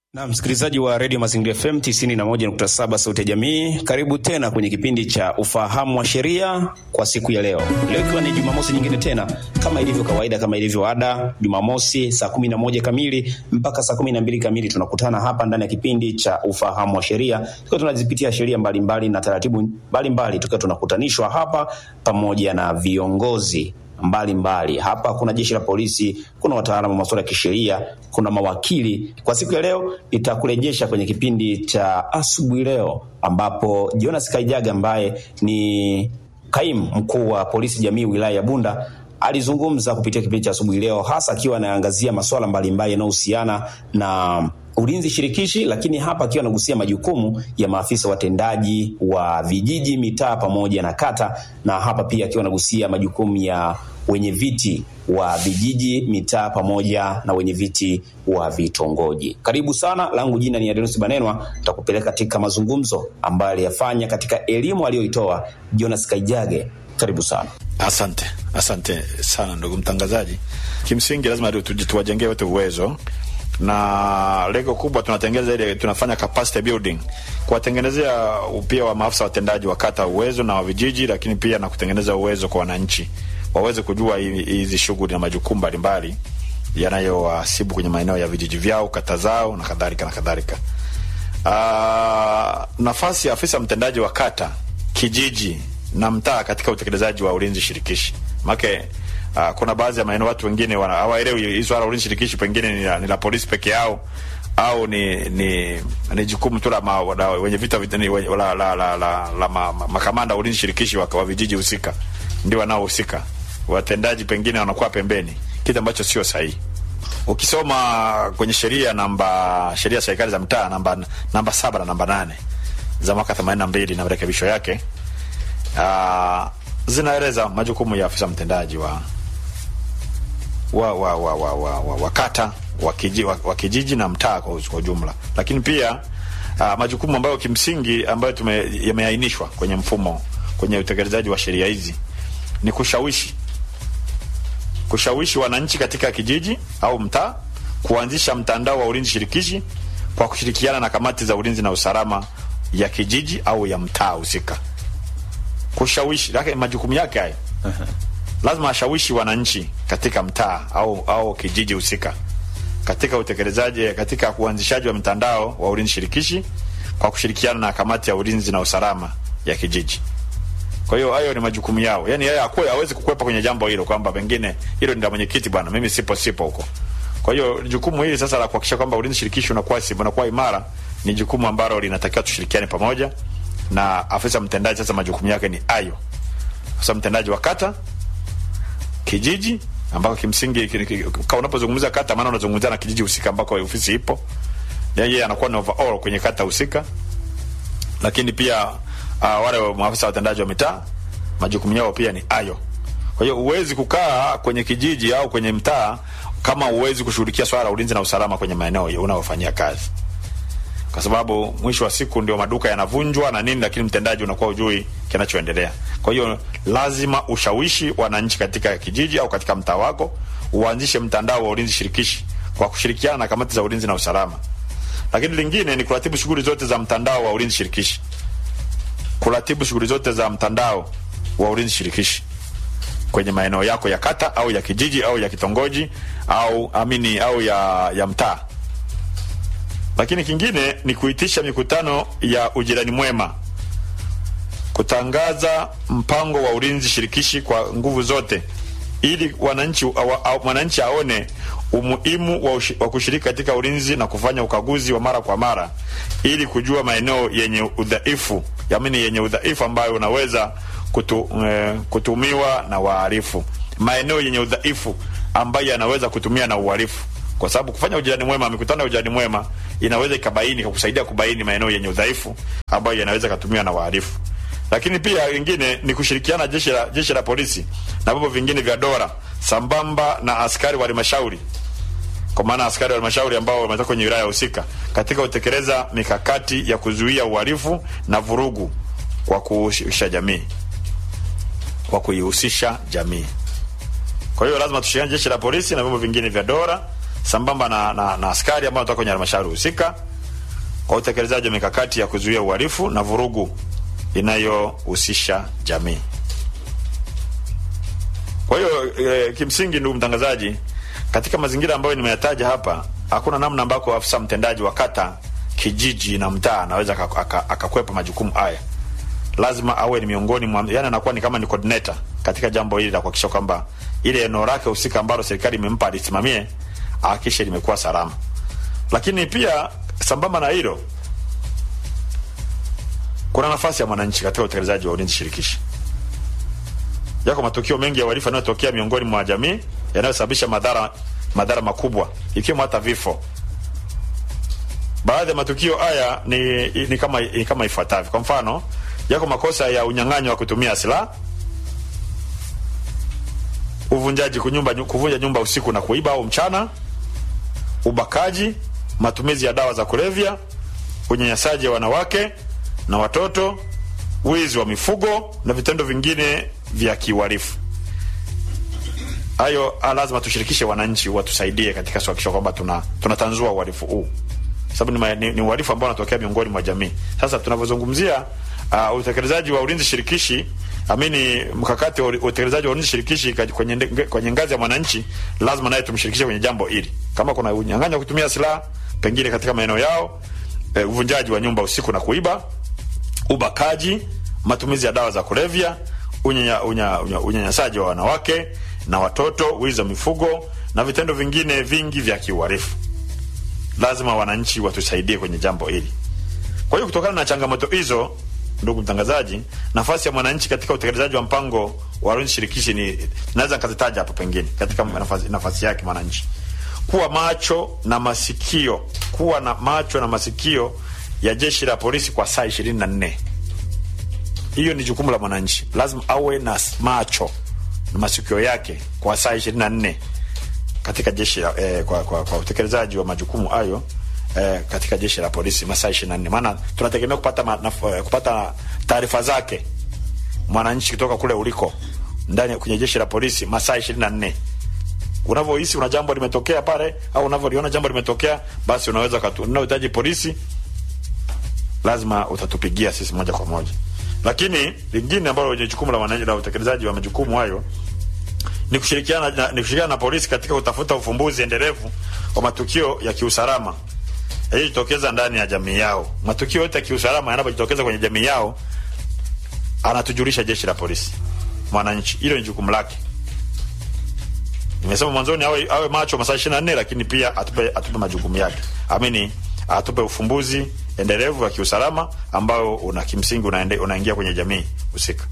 Na msikilizaji wa redio Mazingira FM 91.7 sauti ya jamii, karibu tena kwenye kipindi cha ufahamu wa sheria kwa siku ya leo. Leo ikiwa ni Jumamosi nyingine tena, kama ilivyo kawaida, kama ilivyo ada, Jumamosi saa kumi na moja kamili mpaka saa kumi na mbili kamili tunakutana hapa ndani ya kipindi cha ufahamu wa sheria, tukiwa tunazipitia sheria mbalimbali na taratibu mbalimbali, tukiwa tunakutanishwa hapa pamoja na viongozi mbalimbali mbali. Hapa kuna jeshi la polisi, kuna wataalamu wa masuala ya kisheria, kuna mawakili. Kwa siku ya leo itakurejesha kwenye kipindi cha asubuhi leo, ambapo Jonas Kaijaga ambaye ni kaimu mkuu wa polisi jamii wilaya ya Bunda alizungumza kupitia kipindi cha asubuhi leo, hasa akiwa anaangazia masuala mbalimbali yanayohusiana na ulinzi shirikishi, lakini hapa akiwa anagusia majukumu ya maafisa watendaji wa vijiji, mitaa pamoja na kata, na hapa pia akiwa anagusia majukumu ya wenye viti wa vijiji, mitaa pamoja na wenye viti wa vitongoji. Karibu sana, langu jina ni Adenusi Banenwa, tutakupeleka katika mazungumzo ambayo aliyafanya katika elimu aliyoitoa Jonas Kaijage. Karibu sana. Asante, asante sana ndugu mtangazaji. Kimsingi lazima tuwajengee wote uwezo na lengo kubwa tunatengeneza ile, tunafanya capacity building, kuwatengenezea pia wa maafisa watendaji wa kata uwezo na wa vijiji, lakini pia na kutengeneza uwezo kwa wananchi waweze kujua hizi shughuli na majukumu mbalimbali yanayowasibu kwenye maeneo ya vijiji vyao, kata zao na kadhalika na kadhalika. Uh, nafasi ya afisa mtendaji wa kata, kijiji na mtaa katika utekelezaji wa ulinzi shirikishi make Uh, kuna baadhi ya maeneo watu wengine hawaelewi hii swala ulinzi shirikishi, pengine ni la, ni la polisi peke yao au ni ni, ni jukumu tu la wenye vita ni, la, la, la, la, la ma, ma, makamanda ulinzi shirikishi wa, wa vijiji husika ndio wanaohusika, watendaji pengine wanakuwa pembeni, kitu ambacho sio sahihi. Ukisoma kwenye sheria namba sheria ya serikali za mtaa namba namba saba na namba nane za mwaka 82 na marekebisho yake uh, zinaeleza majukumu ya afisa mtendaji wa wa wa wa wa, wa, wa, wa kata wa, kiji, wa, wa kijiji na mtaa kwa ujumla, lakini pia uh, majukumu ambayo kimsingi ambayo tume yameainishwa kwenye mfumo kwenye utekelezaji wa sheria hizi ni kushawishi kushawishi wananchi katika kijiji au mtaa kuanzisha mtandao wa ulinzi shirikishi kwa kushirikiana na kamati za ulinzi na usalama ya kijiji au ya mtaa husika kushawishi lake majukumu yake haya uh -huh. Lazima ashawishi wananchi katika mtaa au au kijiji husika katika utekelezaji katika uanzishaji wa mtandao wa ulinzi shirikishi kwa kushirikiana na kamati ya ulinzi na usalama ya kijiji. Kwa hiyo hayo ni majukumu yao, yani yeye akwe hawezi kukwepa kwenye jambo hilo kwamba pengine hilo ni la mwenyekiti bwana, mimi sipo sipo huko. Kwa hiyo jukumu hili sasa la kuhakikisha kwamba ulinzi shirikishi unakuwa unakuwa imara ni jukumu ambalo linatakiwa tushirikiane pamoja na afisa mtendaji sasa, majukumu yake ni hayo. Afisa mtendaji wa kata, kijiji, ambako kimsingi kama unapozungumza kata, maana unazungumzia na kijiji husika ambako ofisi ipo, yeye anakuwa ni overall kwenye kata husika. Lakini pia uh, wale maafisa watendaji wa mitaa majukumu yao pia ni hayo. Kwa hiyo uwezi kukaa kwenye kijiji au kwenye mtaa kama uwezi kushughulikia swala la ulinzi na usalama kwenye maeneo unayofanyia kazi kwa sababu mwisho wa siku ndio maduka yanavunjwa na nini, lakini mtendaji unakuwa ujui kinachoendelea. Kwa hiyo lazima ushawishi wananchi katika kijiji au katika mtaa wako uanzishe mtandao wa ulinzi shirikishi kwa kushirikiana na kamati za ulinzi na usalama. Lakini lingine ni kuratibu shughuli zote za mtandao wa ulinzi shirikishi, kuratibu shughuli zote za mtandao wa ulinzi shirikishi kwenye maeneo yako ya kata au ya kijiji au ya kitongoji au amini au ya, ya mtaa lakini kingine ni kuitisha mikutano ya ujirani mwema, kutangaza mpango wa ulinzi shirikishi kwa nguvu zote, ili wananchi mwananchi aone umuhimu wa, wa kushiriki katika ulinzi na kufanya ukaguzi wa mara kwa mara, ili kujua maeneo yenye udhaifu, yaani yenye udhaifu ambayo unaweza kutu, eh, kutumiwa na wahalifu, maeneo yenye udhaifu ambayo yanaweza kutumia na uhalifu kwa sababu kufanya ujirani mwema, mikutano ya ujirani mwema inaweza ikabaini ikakusaidia kubaini maeneo yenye udhaifu ambayo yanaweza katumiwa na wahalifu. Lakini pia lingine ni kushirikiana jeshi la jeshi la polisi na vyombo vingine vya dola sambamba na askari wa halmashauri, kwa maana askari wa halmashauri ambao wametoka kwenye wilaya husika katika kutekeleza mikakati ya kuzuia uhalifu na vurugu kwa kuhusisha jamii, kwa kuihusisha jamii. Kwa hiyo lazima tushirikiane jeshi la polisi na vyombo vingine vya dola sambamba na, na, na askari ambao wanatoka kwenye halmashauri husika kwa utekelezaji wa mikakati ya kuzuia uhalifu na vurugu inayohusisha jamii. Kwa hiyo e, kimsingi, ndugu mtangazaji, katika mazingira ambayo nimeyataja hapa, hakuna namna ambako afisa mtendaji wa kata, kijiji na mtaa anaweza akakwepa majukumu haya. Lazima awe ni miongoni mwa, yani anakuwa ni kama ni coordinator katika jambo hili la kuhakikisha kwamba ile eneo lake husika ambalo serikali imempa alisimamie, ahakikishe limekuwa salama. Lakini pia sambamba na hilo, kuna nafasi ya mwananchi katika utekelezaji wa ulinzi shirikishi. Yako matukio mengi ya uhalifu yanayotokea miongoni mwa jamii yanayosababisha madhara madhara makubwa ikiwemo hata vifo. Baadhi ya matukio haya ni, ni kama ni kama ifuatavyo. Kwa mfano, yako makosa ya unyang'anyi wa kutumia silaha, uvunjaji kunyumba, kuvunja nyumba usiku na kuiba au mchana, ubakaji, matumizi ya dawa za kulevya, unyanyasaji wa wanawake na watoto, wizi wa mifugo na vitendo vingine vya kiuhalifu. Hayo lazima tushirikishe wananchi watusaidie katika kuhakikisha kwamba tuna tunatanzua uhalifu huu, sababu ni, ni, ni uhalifu ambao unatokea miongoni mwa jamii. Sasa tunavyozungumzia uh, utekelezaji wa ulinzi shirikishi amini, mkakati wa utekelezaji wa ulinzi shirikishi kwenye, kwenye ngazi ya mwananchi, lazima naye tumshirikishe kwenye jambo hili. Kama kuna unyang'anyi wa kutumia silaha pengine katika maeneo yao, uh, uvunjaji wa nyumba usiku na kuiba, ubakaji, matumizi ya dawa za kulevya unyanyasaji unya, unya, unya wa wanawake na watoto, wizi wa mifugo na vitendo vingine vingi vya kiuhalifu. Lazima wananchi watusaidie kwenye jambo hili. Kwa hiyo kutokana na changamoto hizo, ndugu mtangazaji, nafasi ya mwananchi katika utekelezaji wa mpango wa ulinzi shirikishi ni naweza nikazitaja hapo, pengine katika nafasi, nafasi yake mwananchi kuwa macho na masikio, kuwa na macho na masikio ya jeshi la polisi kwa saa ishirini na nne. Hiyo ni jukumu la mwananchi, lazima awe na macho na masikio yake kwa saa ishirini na nne katika jeshi eh, kwa, kwa, kwa utekelezaji wa majukumu hayo eh, katika jeshi la polisi masaa ishirini na nne maana tunategemea kupata ma, na, kupata taarifa zake mwananchi kutoka kule uliko ndani kwenye jeshi la polisi masaa ishirini na nne unavyohisi una jambo limetokea pale au unavyoliona jambo limetokea, basi unaweza unaohitaji polisi, lazima utatupigia sisi moja kwa moja lakini lingine ambalo lenye jukumu la wananchi la utekelezaji wa majukumu hayo ni kushirikiana na, ni kushirikiana na polisi katika kutafuta ufumbuzi endelevu wa matukio ya kiusalama yaliyojitokeza ndani ya jamii yao. Matukio yote ya kiusalama yanapojitokeza kwenye jamii yao, anatujulisha jeshi la polisi mwananchi. Hilo ni jukumu lake. Nimesema mwanzoni awe, awe macho masaa 24 lakini pia atupe, atupe majukumu yake amini atupe ufumbuzi endelevu wa kiusalama ambao una kimsingi unaende, unaingia kwenye jamii husika.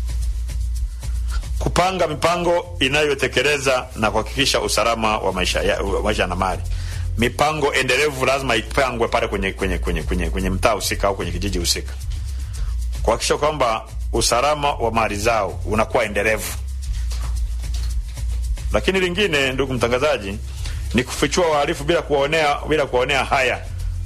Kupanga mipango inayotekeleza na kuhakikisha usalama wa maisha ya, maisha na mali. Mipango endelevu lazima ipangwe pale kwenye kwenye kwenye kwenye, kwenye mtaa husika au kwenye kijiji husika, kuhakikisha kwamba usalama wa mali zao unakuwa endelevu. Lakini lingine, ndugu mtangazaji, ni kufichua wahalifu bila kuwaonea bila kuwaonea haya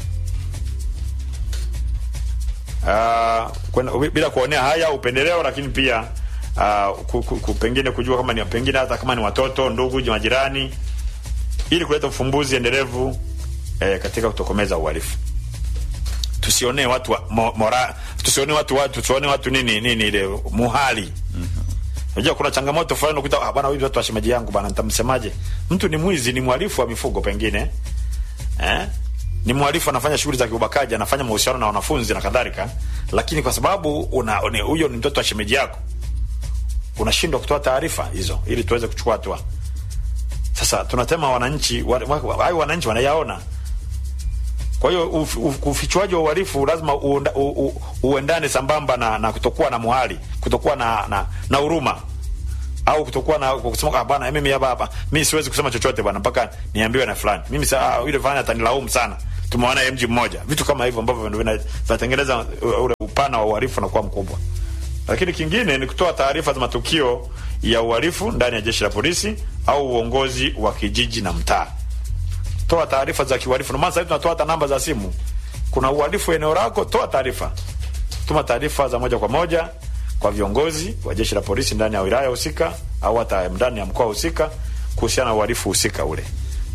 Uh, bila kuonea haya upendeleo, lakini pia uh, ku, ku, ku, pengine kujua kama ni pengine hata kama ni watoto, ndugu, majirani, ili kuleta ufumbuzi endelevu eh, katika kutokomeza uhalifu. Tusionee watu wa, mo, mora, tusionee watu watu tusione watu nini nini ile muhali. Unajua kuna changamoto fulani ukuta ah, bwana huyu watu wa shemeji yangu bwana nitamsemaje? Mtu ni mwizi, ni mhalifu wa mifugo pengine. Eh? ni mhalifu anafanya shughuli za kiubakaji, anafanya mahusiano na wanafunzi na kadhalika, lakini kwa sababu una huyo ni mtoto wa shemeji yako, unashindwa kutoa taarifa hizo ili tuweze kuchukua hatua. Sasa tunatema wananchi hayo, wananchi wanayaona. Kwa hiyo ufichuaji wa uhalifu lazima uenda, u, u, uendane sambamba na, na kutokuwa na muhali, kutokuwa na na, na huruma au kutokuwa na kusema ah, bwana mimi hapa hapa mimi siwezi kusema chochote bwana mpaka niambiwe na fulani. Mimi saa yule fulani atanilaumu sana. Tumeona mji mmoja. Vitu kama hivyo ambavyo vinatengeneza ule upana wa uhalifu na kuwa mkubwa. Lakini kingine ni kutoa taarifa za matukio ya uhalifu ndani ya jeshi la polisi au uongozi wa kijiji na mtaa. Toa taarifa za kiuhalifu. Na maana sasa tunatoa hata namba za simu. Kuna uhalifu eneo lako, toa taarifa. Tuma taarifa za moja kwa moja kwa viongozi wa jeshi la polisi ndani ya wilaya husika au hata ndani ya mkoa husika kuhusiana na uhalifu husika ule.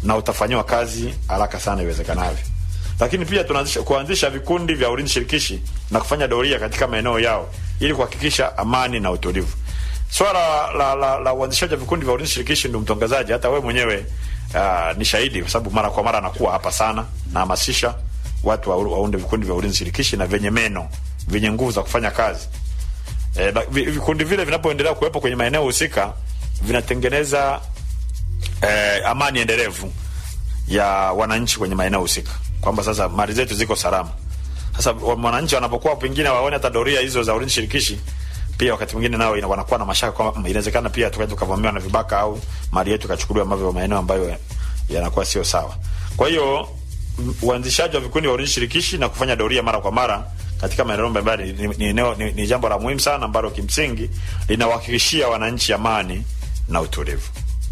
na utafanyiwa kazi haraka sana iwezekanavyo. Lakini pia tunaanzisha kuanzisha vikundi vya ulinzi shirikishi na kufanya doria katika maeneo yao ili kuhakikisha amani na utulivu. Swala la, la, la uanzishaji wa vikundi vya ulinzi shirikishi, ndio mtangazaji, hata wewe mwenyewe uh, ni shahidi, kwa sababu mara kwa mara anakuwa hapa sana na hamasisha watu wa, waunde vikundi vya ulinzi shirikishi na vyenye meno vyenye nguvu za kufanya kazi. E, vikundi vile vinapoendelea kuwepo kwenye maeneo husika vinatengeneza e, amani endelevu ya wananchi kwenye maeneo husika, kwamba sasa mali zetu ziko salama. Sasa wananchi wanapokuwa pengine waone hata doria hizo za ulinzi shirikishi, pia wakati mwingine nao wanakuwa na mashaka kwamba inawezekana pia tukaja tukavamiwa na vibaka au mali yetu ikachukuliwa ambavyo maeneo ambayo yanakuwa sio sawa. Kwa hiyo uanzishaji wa vikundi vya ulinzi shirikishi na kufanya doria mara kwa mara katika maeneo mbalimbali ni, ni, ni, ni, ni jambo la muhimu sana ambalo kimsingi linawahakikishia wananchi amani na utulivu.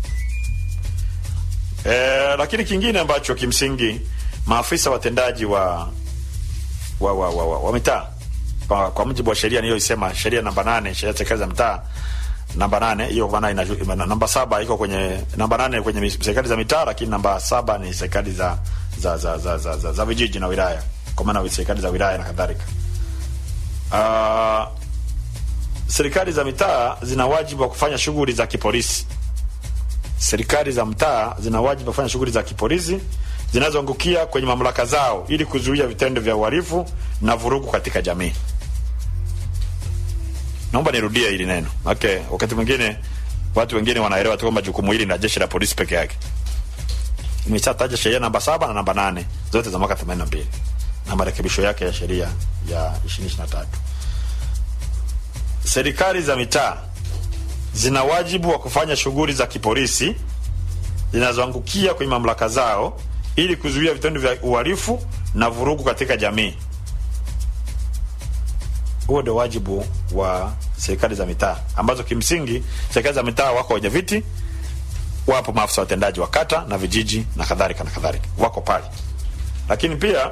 E, lakini kingine ambacho kimsingi maafisa watendaji wa wa, wa, wa, wa, wa mitaa kwa, kwa mujibu wa sheria niliyoisema, sheria namba nane, sheria ya serikali za mitaa namba nane hiyo maana ina namba saba iko kwenye namba nane kwenye serikali za mitaa, lakini namba saba ni serikali za za za za, za, za, za vijiji na wilaya, kwa maana serikali za wilaya na kadhalika. Uh, serikali za mitaa zina wajibu wa kufanya shughuli za kipolisi. Serikali za mtaa zina wajibu wa kufanya shughuli za kipolisi zinazoangukia kwenye mamlaka zao ili kuzuia vitendo vya uhalifu na vurugu katika jamii. Naomba nirudie hili neno. Okay, wakati mwingine watu wengine wanaelewa tu kwamba jukumu hili na jeshi la polisi peke yake. Nimeshataja sheria namba saba na namba nane zote za mwaka 82 na marekebisho yake ya sheria ya 2023. Serikali za mitaa zina wajibu wa kufanya shughuli za kipolisi zinazoangukia kwenye mamlaka zao ili kuzuia vitendo vya uhalifu na vurugu katika jamii. Huo ndio wajibu wa serikali za mitaa, ambazo kimsingi serikali za mitaa wako wenye viti, wapo maafisa watendaji wa kata na vijiji na kadhalika na kadhalika, wako pale. Lakini pia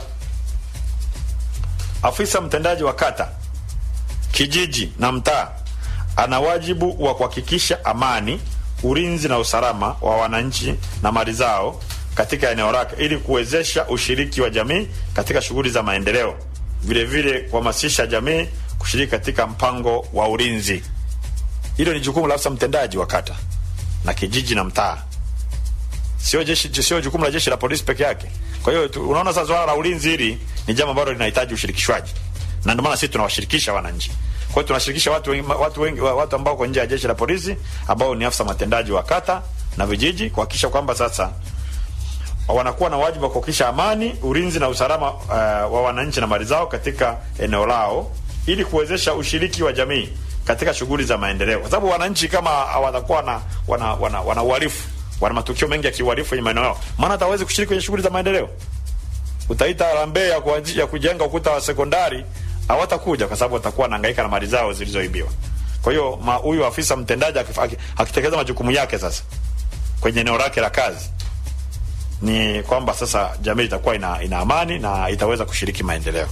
afisa mtendaji wa kata, kijiji na mtaa ana wajibu wa kuhakikisha amani, ulinzi na usalama wa wananchi na mali zao katika eneo lake ili kuwezesha ushiriki wa jamii katika shughuli za maendeleo, vile vile kuhamasisha jamii kushiriki katika mpango wa ulinzi. Hilo ni jukumu la afisa mtendaji wa kata na kijiji na mtaa, sio jeshi, sio jukumu la jeshi la polisi peke yake. Kwa hiyo unaona sasa, swala la ulinzi hili ni jambo ambalo linahitaji ushirikishwaji, na ndio maana sisi tunawashirikisha wananchi. Kwa hiyo tunashirikisha watu wengi, watu wengi, watu ambao kwa nje ya jeshi la polisi ambao ni afisa matendaji wa kata na vijiji kuhakikisha kwamba sasa wanakuwa na wajibu wa kuhakikisha amani, ulinzi na usalama uh, wa wananchi na mali zao katika eneo lao ili kuwezesha ushiriki wa jamii katika shughuli za maendeleo, kwa sababu wananchi kama hawatakuwa na wana wana, wana uhalifu, wana matukio mengi ya kiuhalifu kwenye maeneo yao, maana hatawezi kushiriki kwenye shughuli za maendeleo. Utaita harambee ya, ya kujenga ukuta wa sekondari, hawatakuja kwa sababu watakuwa wanahangaika na mali zao zilizoibiwa. Kwa hiyo huyu afisa mtendaji akitekeleza majukumu yake sasa kwenye eneo lake la kazi ni kwamba sasa jamii itakuwa ina, ina amani na itaweza kushiriki maendeleo.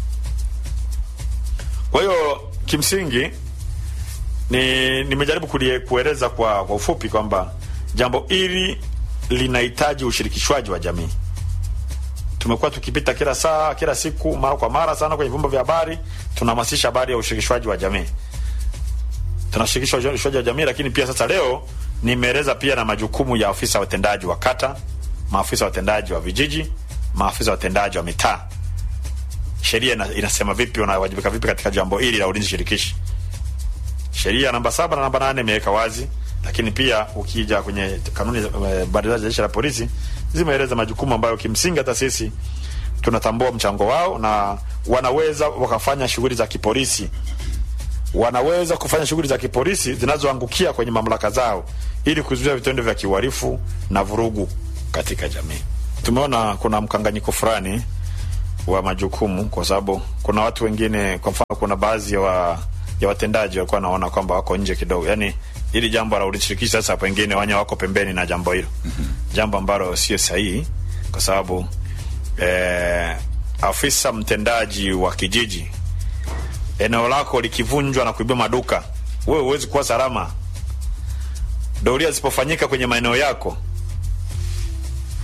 Kwa hiyo kimsingi ni nimejaribu kueleza kwa, kwa ufupi kwamba jambo hili linahitaji ushirikishwaji wa jamii. Tumekuwa tukipita kila saa kila siku mara kwa mara sana kwenye vyombo vya habari, tunahamasisha habari ya ushirikishwaji wa jamii, tunashirikisha ushirikishwaji wa jamii. Lakini pia sasa leo nimeeleza pia na majukumu ya afisa watendaji wa kata maafisa watendaji wa vijiji, maafisa watendaji wa mitaa. Sheria inasema vipi, wanawajibika vipi katika jambo hili la ulinzi shirikishi. Sheria namba saba na namba nane imeweka wazi, lakini pia ukija kwenye kanuni mbalimbali za jeshi la polisi zimeeleza majukumu ambayo kimsingi hata sisi tunatambua mchango wao, na wanaweza wakafanya shughuli za kipolisi, wanaweza kufanya shughuli za kipolisi zinazoangukia kwenye mamlaka zao ili kuzuia vitendo vya kiuhalifu na vurugu katika jamii. Tumeona kuna mkanganyiko fulani wa majukumu, kwa sababu kuna watu wengine, kwa mfano, kuna baadhi ya, wa, ya watendaji walikuwa wanaona kwamba wako nje kidogo, yani ili jambo la ulishirikishi sasa, pengine wanya wako pembeni na jambo hilo mm -hmm. jambo ambalo sio sahihi, kwa sababu eh, afisa mtendaji wa kijiji, eneo lako likivunjwa na kuibia maduka, wewe huwezi kuwa salama. Doria zisipofanyika kwenye maeneo yako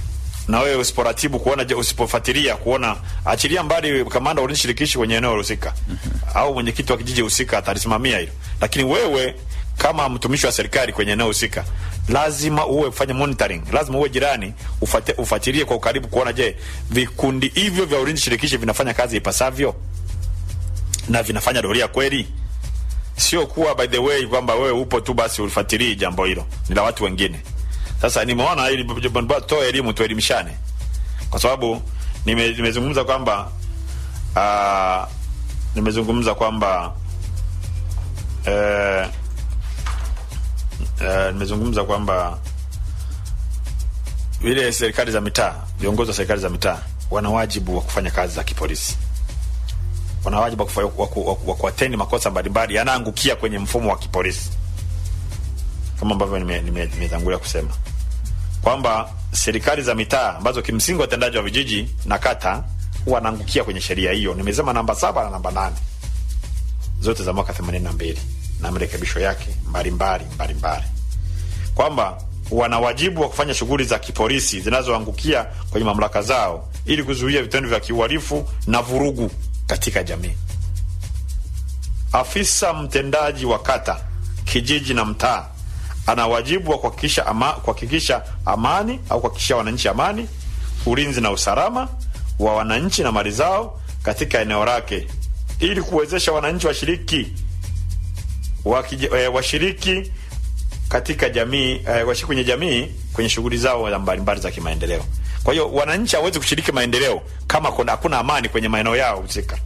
na wewe usiporatibu kuona, je, usipofuatilia kuona, achilia mbali kamanda wa ulinzi shirikishi kwenye eneo husika au mwenyekiti wa kijiji husika atalisimamia hilo, lakini wewe kama mtumishi wa serikali kwenye eneo husika lazima uwe fanye monitoring, lazima uwe jirani, ufate, ufuatilie kwa ukaribu kuona, je, vikundi hivyo vya ulinzi shirikishi vinafanya kazi ipasavyo na vinafanya doria kweli, sio kuwa by the way kwamba wewe upo tu basi ulifuatilii jambo hilo, ni la watu wengine. Sasa nimeona ili toa elimu, tuelimishane, kwa sababu nime, nimezungumza kwamba uh, nimezungumza kwamba uh, uh, nimezungumza kwamba vile serikali za mitaa, viongozi wa serikali za mitaa wana wajibu wa kufanya kazi za kipolisi, wana wajibu wa kufa- wa ku- wa ku- wa kuatendi makosa mbalimbali yanaangukia kwenye mfumo wa kipolisi, kama ambavyo nime- nime- nimetangulia kusema kwamba serikali za mitaa ambazo kimsingi watendaji wa vijiji na kata wanaangukia kwenye sheria hiyo. Nimesema namba saba na namba nane zote za mwaka themanini na mbili na marekebisho yake mbalimbali mbalimbali, kwamba wana wajibu wa kufanya shughuli za kipolisi zinazoangukia kwenye mamlaka zao ili kuzuia vitendo vya kiuhalifu na vurugu katika jamii. Afisa mtendaji wa kata, kijiji na mtaa ana wajibu wa kuhakikisha ama, kuhakikisha amani au kuhakikisha wananchi amani, ulinzi na usalama wa wananchi na mali zao katika eneo lake ili kuwezesha wananchi washiriki wakije- eh, washiriki katika jamii eh, washiriki kwenye jamii kwenye shughuli zao za mbalimbali za kimaendeleo. Kwa hiyo wananchi hawezi kushiriki maendeleo kama kuna hakuna amani kwenye maeneo yao husika.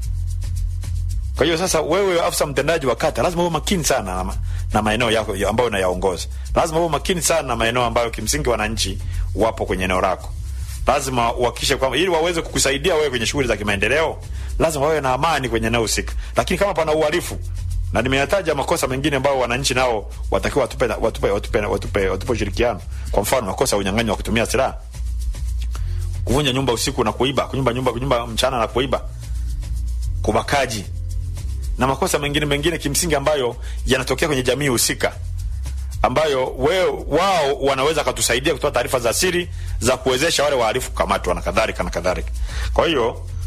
Kwa hiyo sasa, wewe afisa mtendaji wa kata lazima uwe makini sana na, ma- na maeneo yako ya- ambayo unayaongoza. Lazima uwe makini sana na maeneo ambayo kimsingi wananchi wapo kwenye eneo lako. Lazima uhakikishe kwamba ili waweze kukusaidia wewe kwenye shughuli za kimaendeleo, lazima wawe na amani kwenye eneo husika. Lakini kama pana uhalifu, na nimeyataja makosa mengine ambayo wananchi nao watakiwa watupe watupe watupe watupe, watupe ushirikiano. Kwa mfano, makosa ya unyang'anyi wa kutumia silaha, kuvunja nyumba usiku na kuiba, kunyumba nyumba kunyumba mchana na kuiba, kubakaji na makosa mengine mengine kimsingi ambayo yanatokea kwenye jamii husika ambayo we, wao wanaweza katusaidia kutoa taarifa za siri za kuwezesha wale wahalifu kukamatwa na kadhalika na kadhalika. Kwa hiyo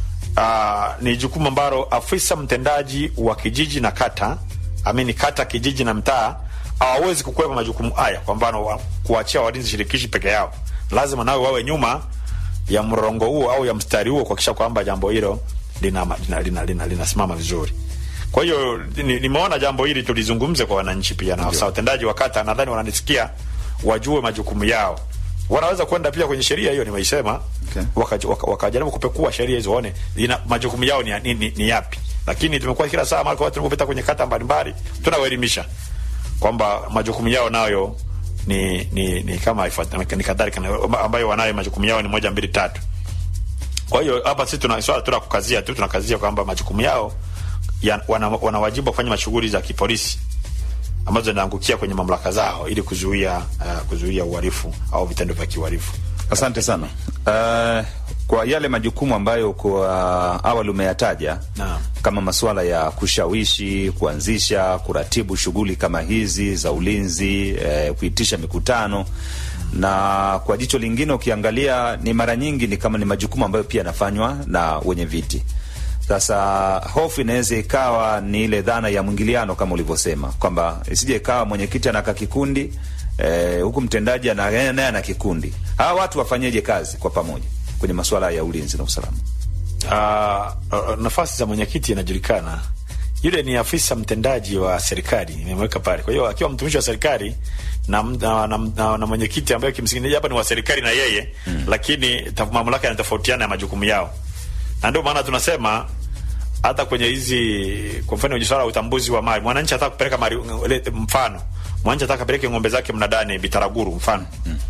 uh, ni jukumu ambalo afisa mtendaji wa kijiji na kata amini kata, kijiji na mtaa hawawezi kukwepa majukumu haya. Kwa mfano wa, kuachia walinzi shirikishi peke yao, lazima nawe wawe nyuma ya mrongo huo au ya mstari huo kuhakikisha kwamba jambo hilo linasimama lina, lina, lina, lina, lina vizuri. Kwa hiyo ni- nimeona jambo hili tulizungumze kwa wananchi pia na afisa watendaji wa kata, nadhani wananisikia, wajue majukumu yao. Wanaweza kwenda pia kwenye sheria hiyo nimeisema, Okay. wakajaribu waka, wakajaribu kupekua sheria hizo waone ina majukumu yao ni, ni, ni, ni yapi. Lakini tumekuwa kila saa mara kwa watu tunapopita kwenye kata mbalimbali tunawaelimisha kwamba majukumu yao nayo ni ni, ni kama ifuat- ni kadhalika na- ambayo wanayo majukumu yao ni moja mbili tatu. Kwa hiyo hapa sisi tuna swala tuna kukazia tu tunakazia kwamba majukumu yao ya, wana, wana wajibu wa kufanya shughuli za kipolisi ambazo zinaangukia kwenye mamlaka zao ili kuzuia uh, kuzuia uhalifu au vitendo vya kiuhalifu. Asante sana. Uh, kwa yale majukumu ambayo kwa awali umeyataja Naam. kama masuala ya kushawishi, kuanzisha, kuratibu shughuli kama hizi za ulinzi, eh, kuitisha mikutano na kwa jicho lingine ukiangalia ni mara nyingi ni kama ni majukumu ambayo pia yanafanywa na wenye viti. Sasa hofu inaweza ikawa ni ile dhana ya mwingiliano kama ulivyosema kwamba isije ikawa mwenyekiti anaka kikundi eh, huku mtendaji ana- naye ana kikundi. Hawa watu wafanyeje kazi kwa pamoja kwenye masuala ya ulinzi na usalama? Uh, uh, nafasi za mwenyekiti inajulikana. Yule ni afisa mtendaji wa serikali, nimemweka pale. Kwa hiyo akiwa mtumishi wa serikali na, na, na, na, na mwenyekiti ambaye kimsingi hapa ni wa serikali na yeye mm, lakini ta- mamlaka yanatofautiana ya majukumu yao, na ndio maana tunasema hata kwenye hizi kwa mfano kwenye swala la utambuzi wa mali, mwananchi ataka kupeleka mali, le- mfano mwananchi ataka apeleke ng'ombe zake mnadani Bitaraguru, mfano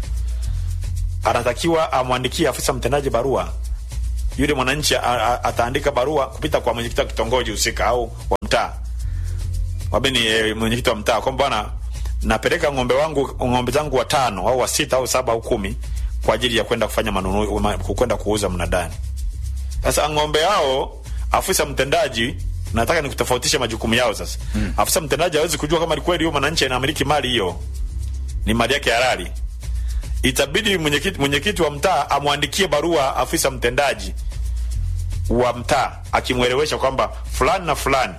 anatakiwa amwandikie afisa mtendaji barua yule mwananchi a- a- ataandika barua kupita kwa mwenyekiti wa kitongoji husika au wa mtaa wabeni e, mwenyekiti wa mtaa kwamba bwana napeleka ng'ombe wangu ng'ombe zangu watano au wa sita au saba au kumi kwa ajili ya kwenda kufanya manunuzi ma- kwenda kuuza mnadani. Sasa ng'ombe hao afisa mtendaji nataka nikutofautishe majukumu yao sasa. Mm. Afisa mtendaji hawezi kujua kama ni kweli huyo mwananchi anamiliki mali hiyo ni mali yake halali itabidi mwenyekiti mwenyekiti wa mtaa amwandikie barua afisa mtendaji wa mtaa akimwelewesha kwamba fulani na fulani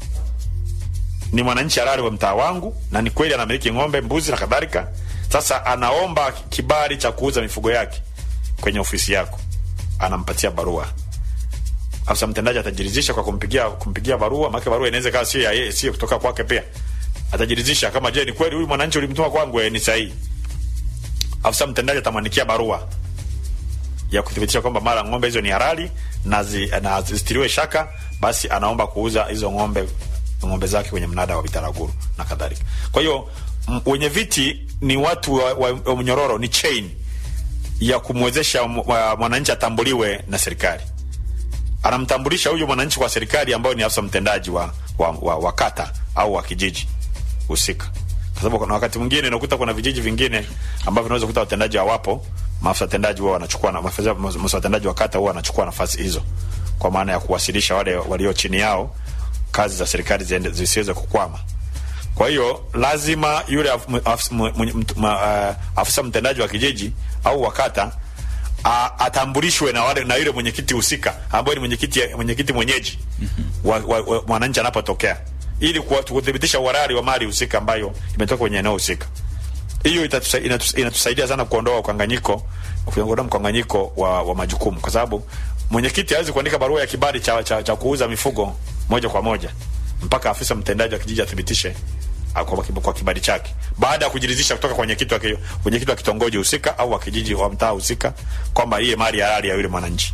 ni mwananchi halali wa mtaa wangu na ni kweli anamiliki ng'ombe, mbuzi na kadhalika. Sasa anaomba kibali cha kuuza mifugo yake kwenye ofisi yako, anampatia barua. Afisa mtendaji atajiridhisha kwa kumpigia kumpigia barua, maana barua inaweza kawa sio ya yeye, sio kutoka kwake pia. Atajiridhisha kama je, ni kweli huyu mwananchi ulimtuma kwangu, eh, ni sahihi. Afisa mtendaji atamwandikia barua ya kuthibitisha kwamba mara ng'ombe hizo ni halali na, zi, na zisitiriwe shaka, basi anaomba kuuza hizo ng'ombe ng'ombe zake kwenye mnada wa Bitaraguru na kadhalika. Kwa hiyo m- wenye viti ni watu wa, wa, wa mnyororo, ni chain ya kumwezesha m- wa- mwananchi atambuliwe na serikali. Anamtambulisha huyu mwananchi kwa serikali ambayo ni afisa mtendaji wa, wa, wa, wa kata au wa kijiji husika, kwa sababu kuna wakati mwingine unakuta kuna vijiji vingine ambavyo unaweza kukuta watendaji hawapo, maafisa watendaji huwa wanachukua na maafisa maafisa watendaji wa kata huwa wanachukua nafasi hizo, kwa maana ya kuwasilisha wale walio chini yao kazi za serikali ziende- zisiweze kukwama. Kwa hiyo lazima yule af, m- af, m, m, m, ma, uh, afisa mtendaji wa kijiji au wa kata a- atambulishwe na wale na yule mwenyekiti husika ambaye ni mwenyekiti mwenyekiti mwenyeji wa, wa, wa mwananchi anapotokea ili kuwa- kuthibitisha uhalali wa mali husika ambayo imetoka kwenye eneo husika. Hiyo itatusa- inatus- inatusaidia sana kuondoa ukanganyiko kuondoa mkanganyiko wa, wa majukumu, kwa sababu mwenyekiti hawezi kuandika barua ya kibali cha, cha, cha kuuza mifugo moja kwa moja mpaka afisa mtendaji wa kijiji athibitishe ah, kwa, kwa kibali chake baada ya kujiridhisha kutoka kwa mwenyekiti wa ki- mwenyekiti wa kitongoji husika au wa kijiji wa mtaa husika kwamba iye mali halali ya yule mwananchi.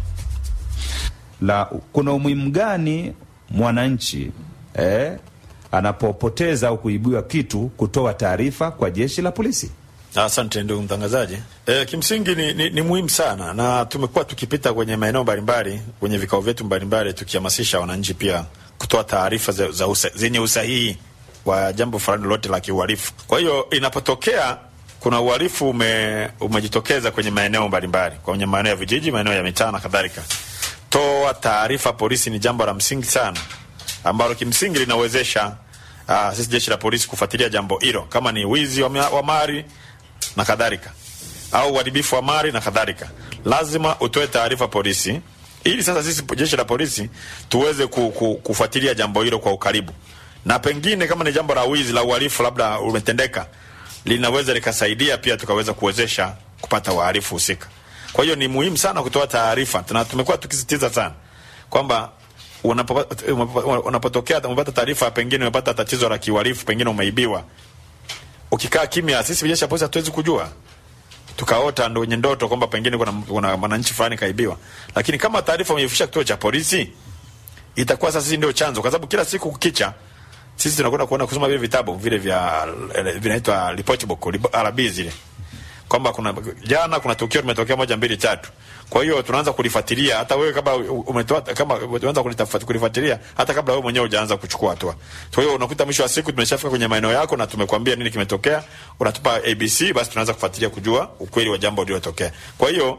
la kuna umuhimu gani mwananchi eh, anapopoteza au kuibiwa kitu kutoa taarifa kwa jeshi la polisi? Asante ndugu mtangazaji. E, kimsingi ni, ni, ni muhimu sana na tumekuwa tukipita kwenye maeneo mbalimbali kwenye vikao vyetu mbalimbali tukihamasisha wananchi pia kutoa taarifa za, za usa, zenye usahihi wa jambo fulani lolote la kiuhalifu. Kwa hiyo inapotokea kuna uhalifu ume, umejitokeza kwenye maeneo mbalimbali, kwenye maeneo ya vijiji, maeneo ya mitaa na kadhalika, toa taarifa polisi ni jambo la msingi sana ambalo kimsingi linawezesha uh, sisi jeshi la polisi kufuatilia jambo hilo, kama ni wizi wa, ma- wa mali na kadhalika au uharibifu wa mali na kadhalika, lazima utoe taarifa polisi, ili sasa sisi jeshi la polisi tuweze ku, ku, kufuatilia jambo hilo kwa ukaribu, na pengine kama ni jambo la wizi la uhalifu labda umetendeka, linaweza likasaidia pia tukaweza kuwezesha kupata wahalifu husika. Kwa hiyo ni muhimu sana kutoa taarifa, na tumekuwa tukisisitiza sana kwamba unapo- unapo- unapotokea umepata taarifa, pengine umepata tatizo la kiuhalifu, pengine umeibiwa, ukikaa kimya, sisi jeshi la polisi hatuwezi kujua tukaota ndo wenye ndoto kwamba pengine kuna kuna mwananchi fulani kaibiwa, lakini kama taarifa umeifikisha kituo cha polisi, itakuwa sasa sisi ndio chanzo, kwa sababu kila siku kukicha sisi tunakwenda kuona kusoma vile vitabu vile vya eh, vinaitwa report book rib- RB zile kwamba kuna jana kuna tukio limetokea moja mbili tatu. Kwa hiyo tunaanza kulifuatilia, hata wewe kama umetoa kama unaanza kulitafuta kulifuatilia, hata kabla wewe mwenyewe hujaanza kuchukua hatua. Kwa hiyo unakuta mwisho wa siku tumeshafika kwenye maeneo yako na tumekwambia nini kimetokea, unatupa ABC, basi tunaanza kufuatilia kujua ukweli wa jambo lililotokea. Kwa hiyo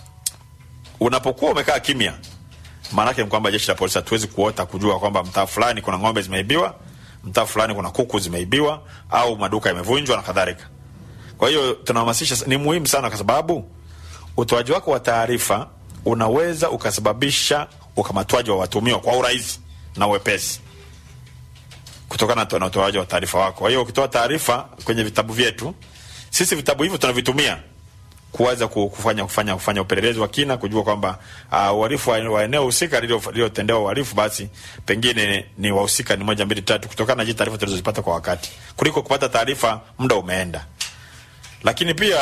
unapokuwa umekaa kimya, maana yake ni kwamba jeshi la polisi hatuwezi kuota kujua kwamba mtaa fulani kuna ng'ombe zimeibiwa, mtaa fulani kuna kuku zimeibiwa, au maduka yamevunjwa na kadhalika. Kwa hiyo tunahamasisha, ni muhimu sana, kwa sababu utoaji wako wa taarifa unaweza ukasababisha ukamatwaji wa watumiwa kwa urahisi na uwepesi kutokana na utoaji wa taarifa wako. Kwa hiyo ukitoa taarifa kwenye vitabu vyetu, sisi vitabu hivyo tunavitumia kuweza ku- kufanya kufanya kufanya upelelezi wa kina kujua kwamba uh, uhalifu wa wa eneo husika lililo- lililotendewa uhalifu basi pengine ni wahusika ni moja mbili tatu, kutokana na hizi taarifa tulizozipata kwa wakati, kuliko kupata taarifa muda umeenda. Lakini pia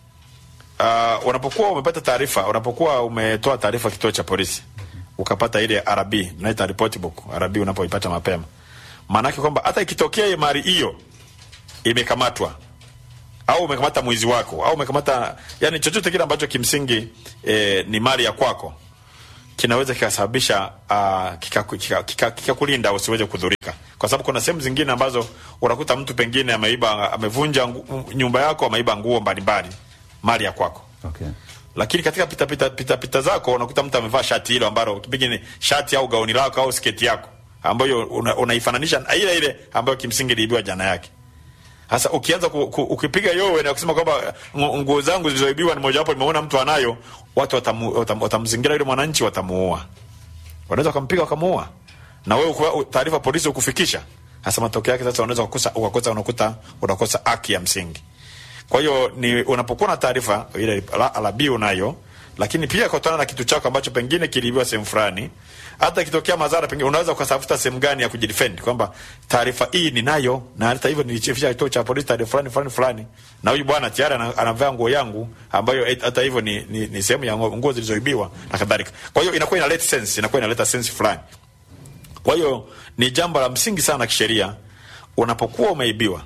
uh, unapokuwa umepata taarifa, unapokuwa umetoa taarifa kituo cha polisi ukapata ile RB, tunaita report book RB, unapoipata mapema, maanake kwamba hata ikitokea mali hiyo imekamatwa au umekamata mwizi wako au umekamata yani chochote kile ambacho kimsingi eh, ni mali ya kwako kinaweza kikasababisha uh, kikakulinda kika, kika, kika usiweze kudhurika, kwa sababu kuna sehemu zingine ambazo unakuta mtu pengine ameiba, amevunja ngu- nyumba yako, ameiba nguo mbalimbali, mali ya kwako Okay. lakini katika pita pita, pita, pita zako unakuta mtu amevaa shati hilo ambalo pengine shati au gauni lako au sketi yako ambayo una- unaifananisha na ile ile ambayo kimsingi iliibiwa jana yake Sasa ukianza ku, ku, ukipiga yowe na kusema kwamba ngu- nguo zangu zilizoibiwa ni mojawapo, nimeona mtu anayo, watu watamu, watam, watamzingira yule mwananchi, watamuua, wanaweza wakampiga wakamuua, na wewe kwa- taarifa polisi ukufikisha. Sasa matokeo yake sasa unaweza kukosa ukakosa unakuta unakosa haki ya msingi. Kwa hiyo ni unapokuwa na taarifa ile la- alabi unayo, lakini pia kutana na kitu chako ambacho pengine kiliibiwa sehemu fulani, hata ikitokea madhara, pengine unaweza ukatafuta sehemu gani ya kujidefend kwamba taarifa hii ninayo, na hata hivyo nilichefisha kituo cha polisi taarifa fulani fulani fulani, na huyu bwana tayari ana- anavaa nguo yangu ambayo et- hata hivyo ni, ni, ni sehemu ya nguo nguo zilizoibiwa na kadhalika. Kwa hiyo inakuwa inaleta sense, inakuwa inaleta sense fulani. Kwa hiyo ni jambo la msingi sana kisheria, unapokuwa umeibiwa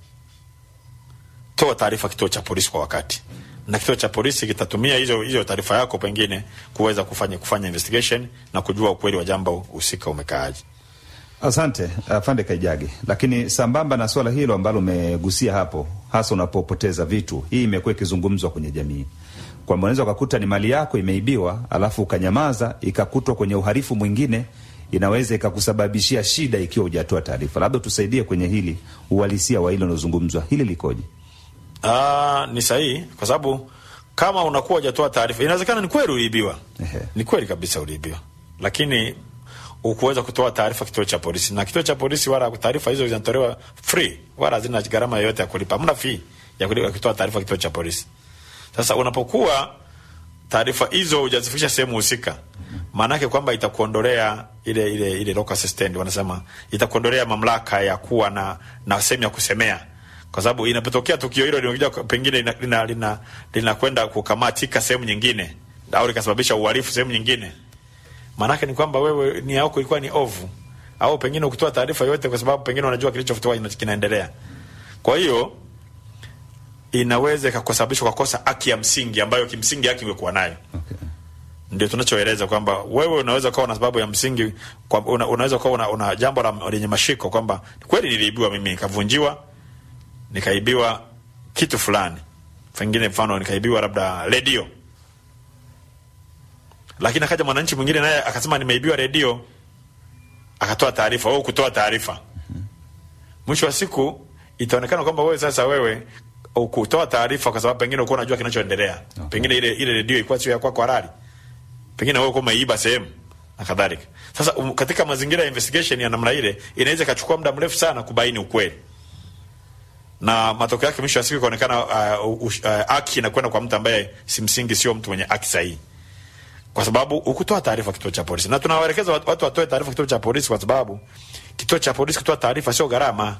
toa taarifa kituo cha polisi kwa wakati, na kituo cha polisi kitatumia hizo hizo taarifa yako pengine kuweza kufanya kufanya investigation na kujua ukweli wa jambo husika umekaaje. Asante afande Kaijage. Lakini sambamba na swala hilo ambalo umegusia hapo, hasa unapopoteza vitu, hii imekuwa ikizungumzwa kwenye jamii kwamba unaweza ukakuta ni mali yako imeibiwa, alafu ukanyamaza, ikakutwa kwenye uhalifu mwingine, inaweza ikakusababishia shida ikiwa hujatoa taarifa. Labda tusaidie kwenye hili, uhalisia wa hilo unazungumzwa, hili likoje? Ah, ni sahihi kwa sababu kama unakuwa hujatoa taarifa, inawezekana ni kweli uliibiwa, Ehe. ni kweli kabisa uliibiwa, lakini ukuweza kutoa taarifa kituo cha polisi, na kituo cha polisi wala taarifa hizo zinatolewa free, wala hazina gharama yoyote ya kulipa, hamna fee ya kulipa kutoa taarifa kituo cha polisi. Sasa unapokuwa taarifa hizo hujazifikisha sehemu husika, maanake kwamba itakuondolea ile ile ile local assistant wanasema, itakuondolea mamlaka ya kuwa na na sehemu ya kusemea, kwa sababu inapotokea tukio hilo linakuja pengine linakwenda lina, lina, lina kukamatika sehemu nyingine au likasababisha uhalifu sehemu nyingine, maanake ni kwamba wewe nia yako ilikuwa ni ovu, au pengine ukitoa taarifa yote kwa sababu pengine unajua kilichofutua kinaendelea. Kwa hiyo inaweza ikakusababisha ukakosa haki ya msingi ambayo kimsingi haki ungekuwa nayo. Okay. Ndio tunachoeleza kwamba wewe unaweza kuwa na sababu ya msingi kwa, una, unaweza kuwa una, una jambo la- lenye mashiko kwamba kweli niliibiwa mimi nikavunjiwa, nikaibiwa kitu fulani, pengine mfano nikaibiwa labda redio, lakini akaja mwananchi mwingine naye akasema nimeibiwa redio, akatoa taarifa au kutoa taarifa mwisho wa siku itaonekana kwamba wewe sasa wewe ukutoa taarifa kwa sababu pengine ukuwa unajua kinachoendelea Okay. pengine ile ile redio ilikuwa sio ya kwako halali pengine wewe ukuwa umeiba sehemu na kadhalika sasa um, katika mazingira ya investigation ya namna ile inaweza ikachukua muda mrefu sana kubaini ukweli na matokeo yake mwisho wa siku ikaonekana uh, uh, uh, haki inakwenda kwa mtu ambaye simsingi sio mtu mwenye haki sahihi kwa sababu ukutoa taarifa kituo cha polisi, na tunawaelekeza watu watu watoe taarifa kituo cha polisi, kwa sababu kituo cha polisi kutoa taarifa sio gharama.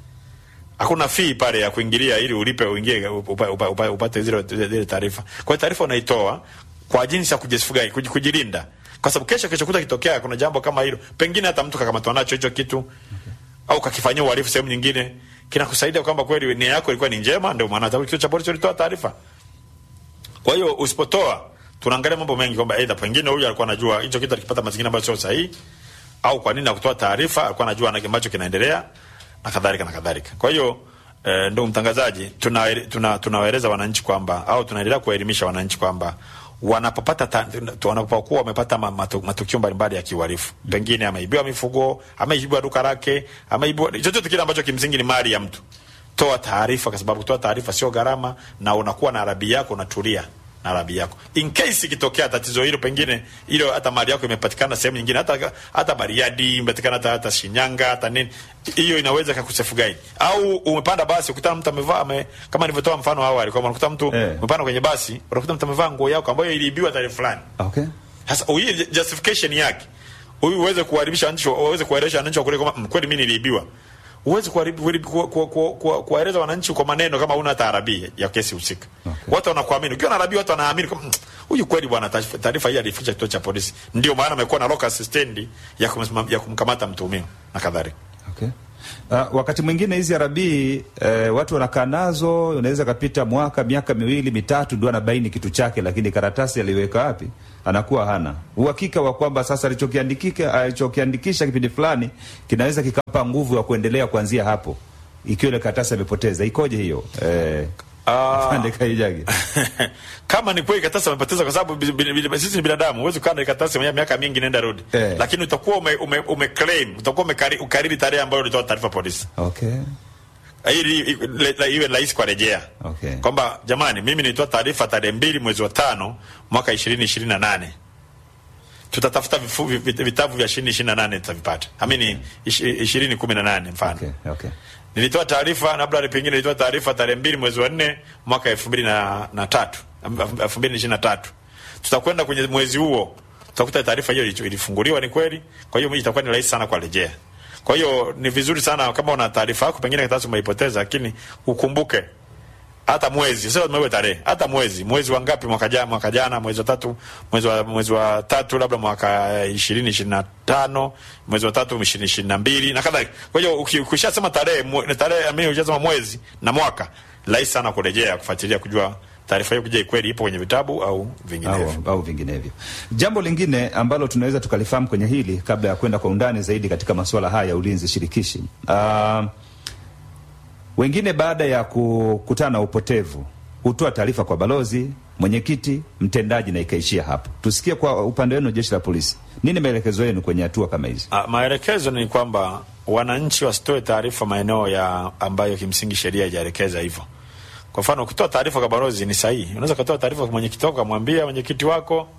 Hakuna fee pale ya kuingilia ili ulipe uingie upa, upa, upa, upate zile zile taarifa. Kwa hiyo taarifa unaitoa kwa jinsi ya kujifugai kuji- kujilinda, kwa sababu kesho kesho kuta kitokea kuna jambo kama hilo, pengine hata mtu kakamatwa nacho hicho kitu au kakifanyia uhalifu sehemu nyingine, kinakusaidia kwamba kweli nia yako ilikuwa ni njema, ndio maana hata kituo cha polisi ulitoa taarifa. Kwa hiyo usipotoa, tunaangalia mambo mengi kwamba aidha pengine huyu alikuwa anajua hicho kitu alikipata mazingira ambayo sio sahihi, au kwa nini hakutoa taarifa, alikuwa anajua na ambacho kinaendelea na kadhalika na kadhalika. Kwa hiyo eh, ndugu mtangazaji, tunawaeleza tuna, tunawaeleza wananchi kwamba au tunaendelea kuwaelimisha wananchi kwamba wanapopata ta- wanapokuwa wamepata ma- matu- matukio mbalimbali ya kiuhalifu, pengine ameibiwa mifugo, ameibiwa duka lake, ameibiwa chochote kile ambacho kimsingi ni mali ya mtu, toa taarifa, kwa sababu toa taarifa sio gharama, na unakuwa na arabi yako, unatulia na arabi yako. In case ikitokea tatizo hilo, pengine hilo hata mali yako imepatikana sehemu nyingine, hata hata Bariadi imepatikana, hata, hata Shinyanga, hata nini, hiyo inaweza kakusefu guide. Au umepanda basi ukutana mtu amevaa ame, kama nilivyotoa mfano awali kwamba unakuta mtu Eh. umepanda kwenye basi, unakuta mtu amevaa nguo yako ambayo iliibiwa tarehe fulani. Okay. Sasa hii justification yake huyu uweze kuharibisha wananchi, uweze kuwaeleza wananchi wakule kwamba "Mm, kweli mimi niliibiwa. Uweze kuharibu- kuharibu- ku- ku- ku- ku- kuwaeleza wananchi kwa maneno kama una taarabi ya kesi husika. Okay. Watu wanakuamini. Ukiwa na arabi watu wanaamini kwamba "Mm, huyu kweli bwana taarifa- taarifa hii alificha kituo cha polisi. Ndio maana amekuwa na local assistant ya kumsimam- ya kumkamata mtuhumiwa na kadhalika. Okay. Uh, wakati mwingine hizi arabii eh, watu wanakaa nazo, unaweza kapita mwaka miaka miwili mitatu, ndio anabaini kitu chake, lakini karatasi aliweka wapi anakuwa hana uhakika wa kwamba sasa alichokiandikika alichokiandikisha kipindi fulani kinaweza kikapa nguvu ya kuendelea kuanzia hapo, ikiwa ile karatasi amepoteza. Ikoje hiyo eh, Ah. afande Kaijage? kama ni kweli karatasi amepoteza, kwa sababu bi- bi- bi- sisi ni binadamu, huwezi kukaa na karatasi ya miaka mingi nenda rudi Eh. lakini utakuwa ume, ume, ume claim utakuwa umekari- ukariri tarehe ambayo ulitoa taarifa polisi. Okay. ili i- le- le- iwe rahisi kwa rejea Okay. kwamba jamani, mimi nilitoa taarifa tarehe mbili mwezi wa tano mwaka ishirini ishirini na nane tutatafuta vifu- vi- vitabu vya ishirini ishirini na nane tutavipata amini ishirini kumi na nane mfano Okay, okay. nilitoa taarifa labda pengine nilitoa taarifa tarehe mbili mwezi wa nne mwaka elfu mbili na, na tatu elfu mbili ishirini na tatu tutakwenda kwenye mwezi huo tutakuta taarifa hiyo ili- ilifunguliwa ni kweli kwa hiyo itakuwa ni rahisi sana kwa rejea kwa hiyo ni vizuri sana kama una taarifa yako pengine karatasi umeipoteza lakini ukumbuke hata mwezi sio lazima iwe tarehe hata mwezi mwezi wa ngapi mwaka jana mwaka jana mwezi wa tatu mwezi wa mwezi wa tatu labda mwaka ishirini ishirini na tano mwezi wa tatu ishirini ishirini na mbili na kadhalika kwa hiyo uki- ukishasema tarehe mwe- tarehe amini ukishasema mwezi na mwaka rahisi sana kurejea kufuatilia kujua taarifa hiyo kuja kweli ipo kwenye vitabu au vinginevyo au, au vinginevyo. Jambo lingine ambalo tunaweza tukalifahamu kwenye hili kabla ya kwenda kwa undani zaidi katika masuala haya ya ulinzi shirikishi uh, wengine baada ya kukutana na upotevu hutoa taarifa kwa balozi, mwenyekiti, mtendaji na ikaishia hapo. Tusikie kwa upande wenu, jeshi la polisi, nini maelekezo yenu kwenye hatua kama hizi? Ah, maelekezo ni kwamba wananchi wasitoe taarifa maeneo ya ambayo kimsingi sheria haijaelekeza hivyo. Kwa mfano, ukitoa taarifa kwa balozi ni sahihi, unaweza kutoa taarifa kwa mwenyekiti wako, kamwambia mwenyekiti wako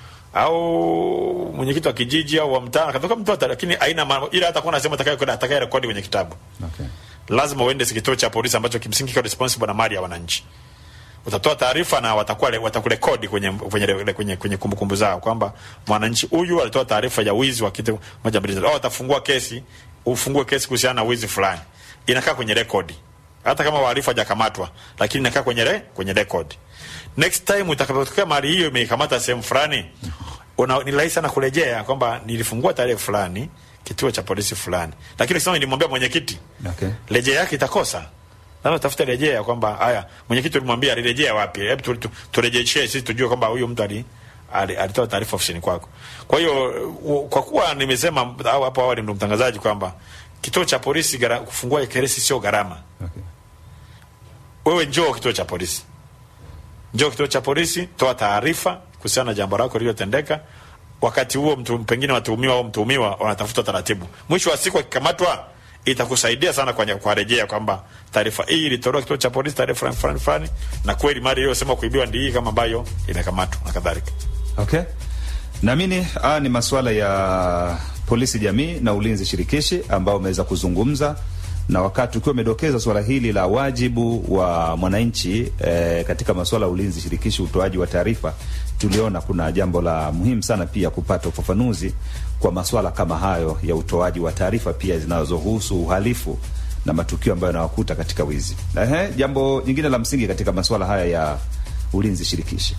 au mwenyekiti wa kijiji au wa mtaa, katoka mtu hata, lakini aina ma- ile hata kuna sema atakaye kwenda atakaye rekodi kwenye kitabu, Okay. lazima uende kituo cha polisi ambacho kimsingi kiko responsible na mali ya wananchi utatoa taarifa na watakuwa watakurekodi kwenye kwenye kwenye, kwenye kumbukumbu zao kwamba mwananchi huyu alitoa taarifa ya wizi wa kitu moja mbili tatu. Au watafungua kesi, ufungue kesi kuhusiana na wizi fulani, inakaa kwenye rekodi, hata kama wahalifu hajakamatwa, lakini inakaa kwenye re, kwenye rekodi. Next time utakapotokea mali hiyo imeikamata sehemu fulani, una ni rahisi sana kurejea kwamba nilifungua tarehe fulani kituo cha polisi fulani, lakini ukisema nilimwambia mwenyekiti, Okay. rejea yake itakosa lazima tafute rejea kwamba haya mwenyekiti ulimwambia alirejea wapi hebu tu- tu- turejeshee sisi tujue kwamba huyu mtu ali ali- alitoa taarifa ofisini kwako kwa hiyo u- kwa kuwa nimesema au hapo awali ndo mtangazaji kwamba kituo cha polisi gara, kufungua kesi sio gharama Okay. wewe njoo kituo cha polisi njoo kituo cha polisi toa taarifa kuhusiana na jambo lako lililotendeka wakati huo mtu, pengine watuhumiwa au mtuhumiwa wanatafuta taratibu mwisho wa siku akikamatwa itakusaidia sana kwa, kwa rejea kwamba taarifa hii ilitolewa kituo cha polisi taarifa fulani fulani fulani na kweli mali iliyosema kuibiwa ndi hii kama ambayo imekamatwa na kadhalika Okay. Naamini haya ni masuala ya polisi jamii na ulinzi shirikishi ambao umeweza kuzungumza na wakati ukiwa umedokeza swala hili la wajibu wa mwananchi eh, katika masuala ya ulinzi shirikishi, utoaji wa taarifa, tuliona kuna jambo la muhimu sana pia kupata ufafanuzi kwa masuala kama hayo ya utoaji wa taarifa pia zinazohusu uhalifu na matukio ambayo yanawakuta katika wizi. Ehe, jambo jingine la msingi katika masuala haya ya ulinzi shirikishi.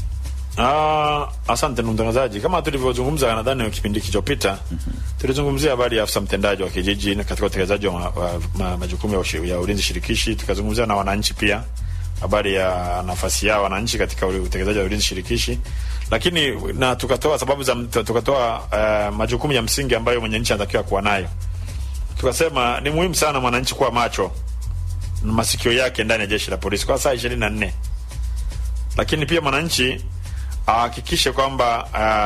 Ah, asante ndugu mtangazaji, kama tulivyozungumza nadhani kipindi kilichopita tulizungumzia habari ya afisa mtendaji wa kijiji na katika utekelezaji wa, ma, wa ma, majukumu ya, ushi- ya ulinzi shirikishi. Tukazungumzia na wananchi pia habari ya nafasi yao wananchi katika ule utekelezaji wa ulinzi shirikishi, lakini na tukatoa sababu za tukatoa uh, majukumu ya msingi ambayo mwananchi anatakiwa kuwa nayo. Tukasema ni muhimu sana mwananchi kuwa macho na masikio yake ndani ya jeshi la polisi kwa saa ishirini na nne lakini pia mwananchi ahakikishe kwamba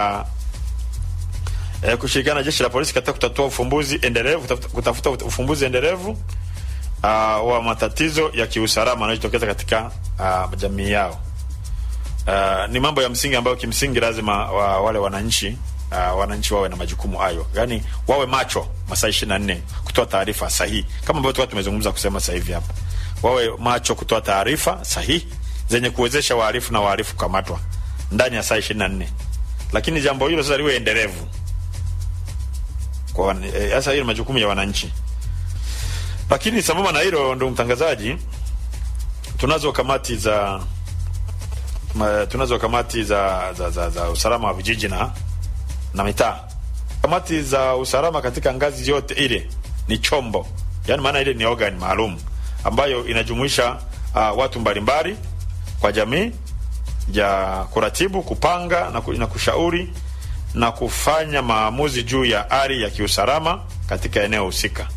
uh, eh, kushirikiana na jeshi la polisi katika kutatua ufumbuzi endelevu kutafuta, kutafuta ufumbuzi endelevu uh, wa matatizo ya kiusalama yanayojitokeza katika uh, jamii yao. Uh, ni mambo ya msingi ambayo kimsingi lazima wa, wale wananchi uh, wananchi wawe na majukumu hayo, yaani wawe macho masaa ishirini na nne kutoa taarifa sahihi, kama ambavyo tuka tumezungumza kusema sasa hivi hapa, wawe macho kutoa taarifa sahihi zenye kuwezesha wahalifu na wahalifu kukamatwa ndani ya saa ishirini na nne lakini jambo hilo sasa liwe endelevu kwa wan- eh, sasa hiyo ni majukumu ya wananchi. Lakini sambamba na hilo, ndugu mtangazaji, tunazo kamati za ma, tunazo kamati za, za, za, za usalama wa vijiji na na mitaa. Kamati za usalama katika ngazi yote ile ni chombo, yaani maana ile ni organ maalum ambayo inajumuisha uh, watu mbalimbali kwa jamii ya kuratibu, kupanga na, ku, na kushauri na kufanya maamuzi juu ya hali ya kiusalama katika eneo husika.